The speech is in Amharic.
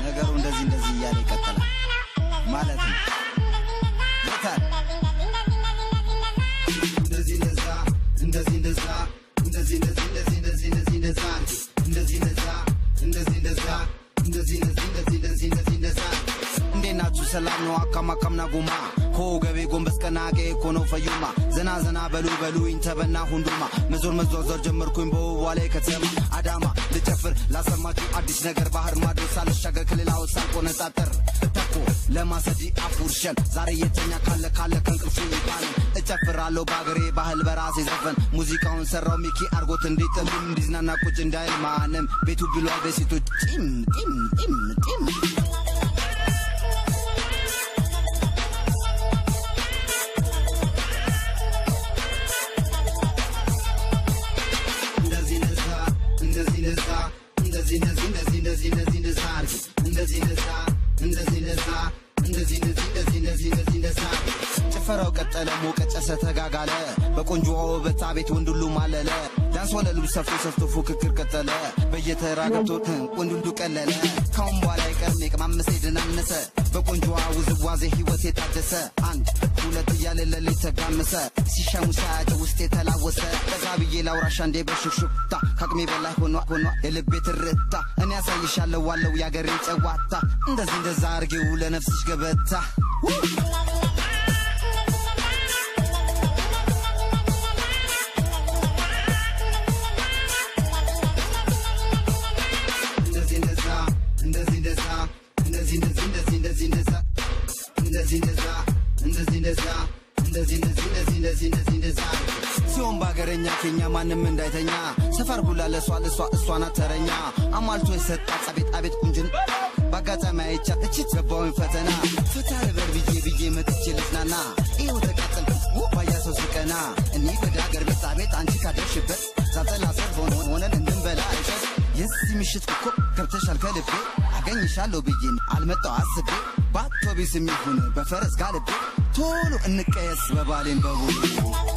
ነገሩ እንደዚህ እንደዚህ እያለ ይቀጥላል ማለት ነው። ይታል እንደዚህ እንደዛ እንደዚህ እንደዛ እንደዚህ እንደዚህ እንደዚህ እንደዚህ እንደዚህ እንደዛ እንደዚህ እንደዛ እንደዚህ እንደዛ እንደዚህ እንደዚህ እንደዚህ እንደዚህ እንደዚህ እንደዛ እንዴት ናችሁ? ሰላም ነው? አካም አካምና ጉማ ከወገቤ ጎንበስ ቀና ቄ እኮ ነው ፈዩማ ዘና ዘና በሉ በሉ ኢንተበና ሁንዱማ መዞር መዟዟር ጀመርኩኝ በውቧ ላይ ከተማ አዳማ ልጨፍር ላሰማችሁ አዲስ ነገር ባህር ማዶ ሳልሻገር ከሌላው ሳልቆነጣጠር ተኮ ለማሰዲ አፉርሸን ዛሬ የተኛ ካለ ካለ ከእንቅልፉ ይባን እጨፍራለሁ በአገሬ ባህል በራሴ ዘፈን ሙዚቃውን ሰራው ሚኪ አርጎት እንዲጥልም እንዲዝናና ቁጭ እንዳይል ማንም ቤቱ ብሏል በሴቶች ጢም ጢም ጢም ጢም እንደዚህ እንደዛ እንደዚህ እንደዛ እንደዚህ እንደዚህ እንደዚህ እንደዚህ እንደዚህ እንደዛ አድርግ እንደዚህ እንደዛ እንደዚህ እንደዛ እንደዚህ እንደዚህ እንደዚህ እንደዚህ እንደዚህ እንደዛ ጭፈራው ቀጠለ ሞቀ ጨሰ ተጋጋለ በቆንጆዋ ውበት አቤት ወንድ ሁሉ ማለለ ዳንስ ወለሉ ሰፍቶ ሰፍቶ ፉክክር ቀጠለ በየተራ ገብቶ ወንድ ሁሉ ቀለለ ካሁን በኋላ አይቀርም የቅማመሰ የደናነሰ በቆንጆዋ ውዝዋዜ ህይወት የታደሰ አንድ ሁለት እያለ ለሌት ተጋመሰ ሲሻሙ ሳያጭ ውስጥ የተላወሰ በዛ ብዬ ላውራሻ እንዴ በሹክሹክታ ከአቅሜ በላይ ሆኗ ሆኗ የልቤ ትርታ እኔ ያሳይሻለሁ ዋለው የአገሬን ጨዋታ እንደዚህ እንደዛ አርጌው ለነፍስሽ ገበታ እንደዚህ እንደዛ እንደዚህ እንደዛ እንደዚህ እንደዚህ እንደዚህ እንደዚህ እንደዛ እንደዚህ እንደዛ እንደዚህ እንደዛ እንደዚህ እንደዚህ እንደዚህ እንደዚህ እንደዚህ እንደዛ ሲሆን በሀገረኛ ኬኛ ማንም እንዳይተኛ ሰፈር ሁላ ለሷ ለሷ እሷ ናት ተረኛ አሟልቶ የሰጣት አቤት አቤት ቁንጅን በአጋጣሚ አይቻ እቺ ገባውን ፈተና ፈታ ልበል ብዬ ብዬ መጥቼ ልዝናና ይኸው ተቃጠል ባያ ሰው ሲቀና እኔ ወደ ሀገር ቤት አቤት አንቺ ካደርሽበት ዛጠላ ሰር ሆነ ሆነን እንድንበላ አይሸት የዚህ ምሽት እኮ ገብተሻል ከልቤ አገኝሻለሁ ብዬን አልመጣው አስቤ በአውቶቢስ የሚሆን በፈረስ ጋልቤ ቶሎ እንቀየስ በባሌን በቡሉ